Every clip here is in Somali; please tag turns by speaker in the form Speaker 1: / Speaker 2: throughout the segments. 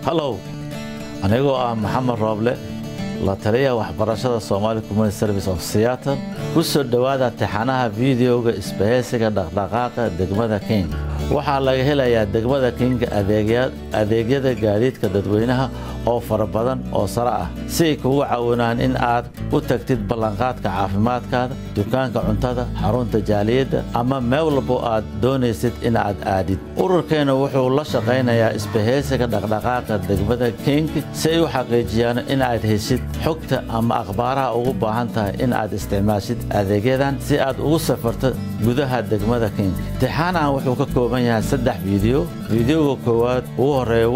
Speaker 1: hallow anigoo ah maxamed rooble la taliyaha waxbarashada somaali community service of seattle ku soo dhowaada tixanaha fideoga isbahaysiga dhaqdhaqaaqa degmada king waxaa laga helayaa degmada king adeegyada gaadiidka dadweynaha oo fara badan oo sare ah si ay kugu caawinaan in aad u tagtid ballanqaadka caafimaadkaada dukaanka cuntada xarunta jaaliyadda ama meel walbo aad doonaysid in aad aadid ururkeenna wuxuu la shaqaynayaa isbahaysiga dhaqdhaqaaqa degmada king si ay u xaqiijiyaan in aad heshid xogta ama akhbaaraha ugu baahan tahay in aad isticmaashid adeegyadan si aad ugu safarto gudaha degmada king tixaanahan wuxuu ka kooban yahay saddex fiideo fiideoga koowaad ugu horeeya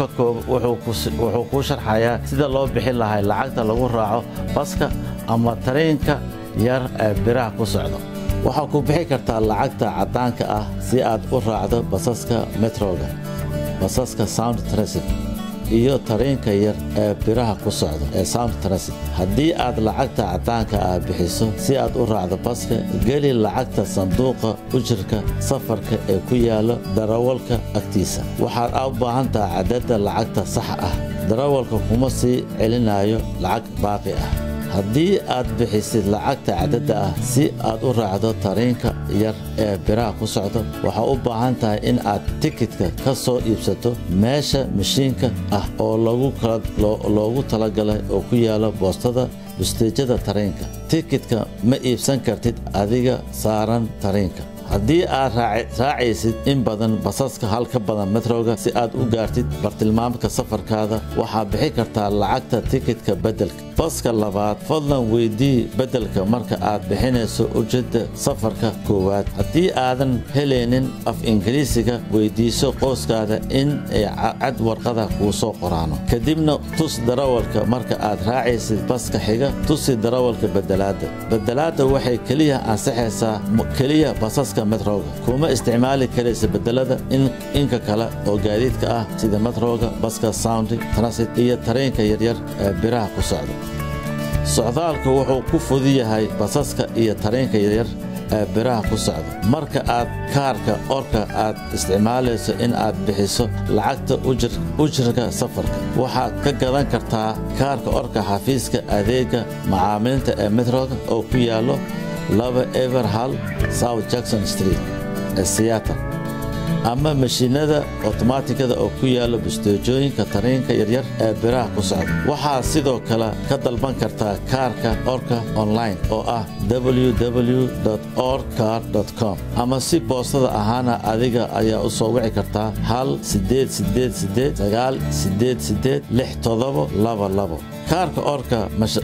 Speaker 1: wuxuu kuu sharxayaa sida loo bixin lahay lacagta lagu raaco baska ama taraynka yar ee biraha ku socdo waxaa ku bixi kartaa lacagta caddaanka ah si aad u raacdo basaska metroga basaska sound transit iyo taraynka yar ee biraha ku socdo ee sound transit haddii aad lacagta caddaanka ah bixiso si aad u raacdo baska geli lacagta sanduuqa ujirka safarka ee ku yaalo darawalka agtiisa waxaad u baahan tahay cadadda lacagta saxa ah darawalka kuma sii celinayo lacag baaqi ah haddii aad bixisid lacagta cadadda ah si aad u raacdo tariinka yar ee biraha ku socdo waxaa u baahan tahay in aad tikitka ka soo iibsato meesha mashiinka ah oo loogu talagalay oo ku yaalo boostada busteejada tariinka tikitka ma iibsan kartid adiga saaran tariinka haddii aad raacaysid in badan basaska hal ka badan metroga si aad u gaartid bartilmaamka safarkaada waxaad bixi kartaa lacagta tikitka beddelka baska labaad fadlan weydii beddelka marka aad bixinayso ujeedda safarka koowaad haddii aadan helaynin af ingiriisiga weydiiso qoyskaada in ay cad warqada kuu soo qoraano kadibna tus darawalka marka aad raacaysid baska xiga tusi darawalka bedelaadda bedelaadda waxay keliya ansaxaysaa keliya basaska metroga kuma isticmaali karaysa bedelada inka kale oo gaadiidka ah sida metroga baska soundi transit iyo tareenka yaryar ee biraha ku socda socdaalku wuxuu ku fudi yahay basaska iyo tareenka yaryar ee biraha ku socda marka aad kaarka orka aad isticmaalayso in aad bixiso lacagta ujirka safarka waxaad ka gadan kartaa kaarka orka xafiiska adeega macaamilinta ee metroga oo ku yaallo laba everhall south jackson street ee seattle ama mashiinada otomaatikada oo ku yaalla busteejooyinka tariinka yaryar ee biraha ku socda waxaad sidoo kale ka dalban kartaa kaarka orka online oo ah www orcar com ama si boostada ahaana adiga ayaa u soo wici kartaa hal sideed sideed sideed sagaal sideed sideed lix todobo laba labo kaarka orka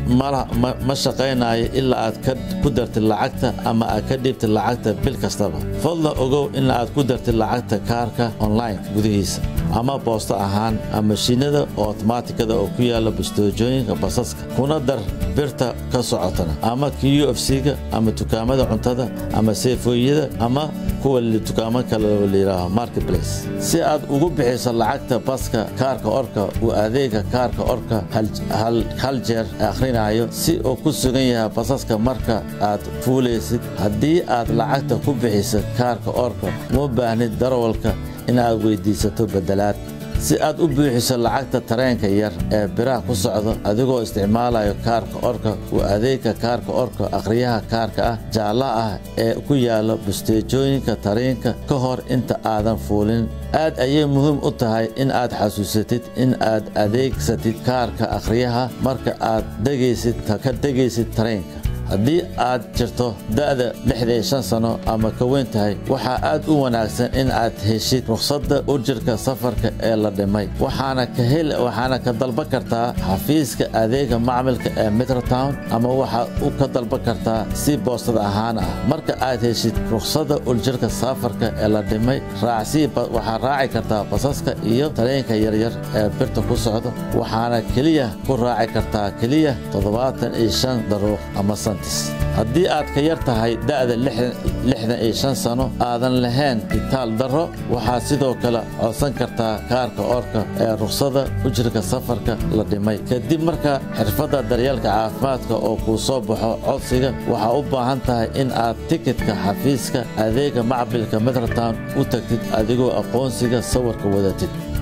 Speaker 1: ma shaqaynayo ilaa aad ku dartid lacagta ama aad ka dhiibtid lacagta bil kastaba fadlan ogow in aad ku dartid lacagta kaarka online gudihiisa ama boosto ahaan ama mashiinada oo otomaatikada oo ku yaalla bustoojooyinka basaska kuna dar birta ka socotana ama k u f c-ga ama dukaamada cuntada ama seefooyada ama kuwa dukaamo kale oo layidhaaho marketplace si aad ugu bixiso lacagta baska kaarka orka uu adeega kaarka orka hal jeer akhrinayo si uu ku sugan yahay basaska marka aad fuulaysid haddii aad lacagta ku bixiso kaarka orka uma baahnid darawalka in aad weyddiisato beddelaad si aad u buuxiso lacagta tareenka yar ee biraha ku socdo adigoo isticmaalayo kaarka orka uu adeegka kaarka orka akhriyaha kaarka ah jaalla ah ee ku yaalla busteejooyinka tariinka ka hor inta aadan fuulin aad ayay muhiim u tahay in aad xasuusatid in aad adeegsatid kaarka akhriyaha marka aad degaysid ka degaysid tareenka haddii aad jirto da'da lixdan shan sano ama ka weyn tahay waxaa aad u wanaagsan in aad heshid rukhsadda urjirka safarka ee la dhimay waxaana ka dalban kartaa xafiiska adeega macmilka ee metrotown ama waxaad u ka dalban kartaa si boostada ahaan ah marka aad heshid rukhsadda urjirka safarka ee la dhimay raacsii waxaad raaci kartaa basaska iyo tareenka yaryar ee birta ku socda waxaana keliya ku raaci kartaa keliya toddobaatan iyo shan daruuq ama santis haddii aad ka yar tahay da'da lixdan iyo shan sano aadan lahayn itaal darro waxaad sidoo kale codsan kartaa kaarka orka ee rukhsada ujirka safarka la dhimay kadib marka xirfadda daryeelka caafimaadka oo kuu soo baxo codsiga waxaa u baahan tahay in aad tikitka xafiiska adeega macbilka metrotown u tagtid adigoo aqoonsiga sawirka wadatid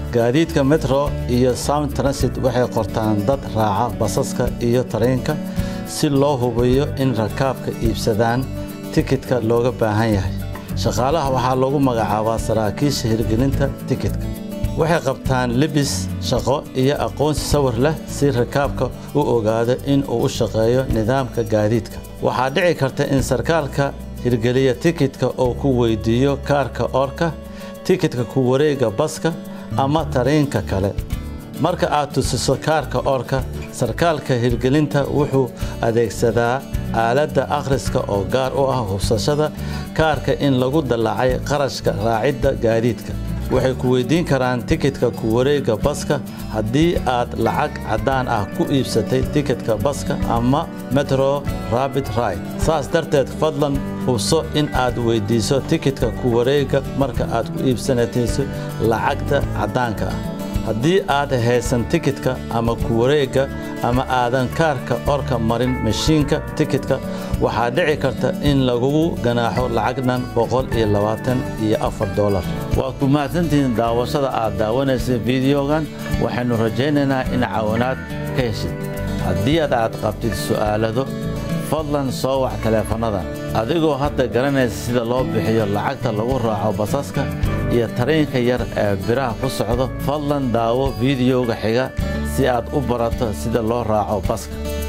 Speaker 1: gaadiidka metro iyo sound transit waxay qortaan dad raaca basaska iyo tareenka si loo hubiyo in rakaabka iibsadaan tikidka looga baahan yahay shaqaalaha waxaa lagu magacaabaa saraakiisha hirgelinta tikidka waxay qabtaan libis shaqo iyo aqoonsi sawir leh si rakaabka u ogaado in uu u shaqeeyo nidaamka gaadiidka waxaa dhici karta in sarkaalka hirgeliya tikidka uu ku weydiiyo kaarka orka tikidka ku wareega baska ama tareenka kale marka aad tusiso kaarka orka sarkaalka hirgelinta wuxuu adeegsadaa aaladda akhriska oo gaar u ah hubsashada kaarka in lagu dallacay qarashka raacidda gaadiidka waxay ku weydiin karaan tikidka ku wareega baska haddii aad lacag caddaan ah ku iibsatay tikidka baska ama metro rabid ride saas darteed fadlan hubso in aad weyddiiso tikidka ku wareega marka aad ku iibsanatayso lacagta caddaanka ah haddii aad haysan tikidka ama ku wareegga ama aadan kaarka orka marin mashiinka tikidka waxaa dhici karta in lagugu ganaaxo lacagnan boqol iyo labaatan iyo afar dolar waa ku mahadsantihiin daawashada aad daawanaysa fideogan waxaynu rajaynaynaa in caawinaad ka heshid haddii aad aad qabtid su'aalado fadlan soo wac taleefannadan adigoo hadda garanaysa sida loo bixiyo lacagta lagu raaco basaska iyo tareenka yar ee biraha ku socdo fadlan daawo fideoga xiga si aad u barato sida loo raaco baska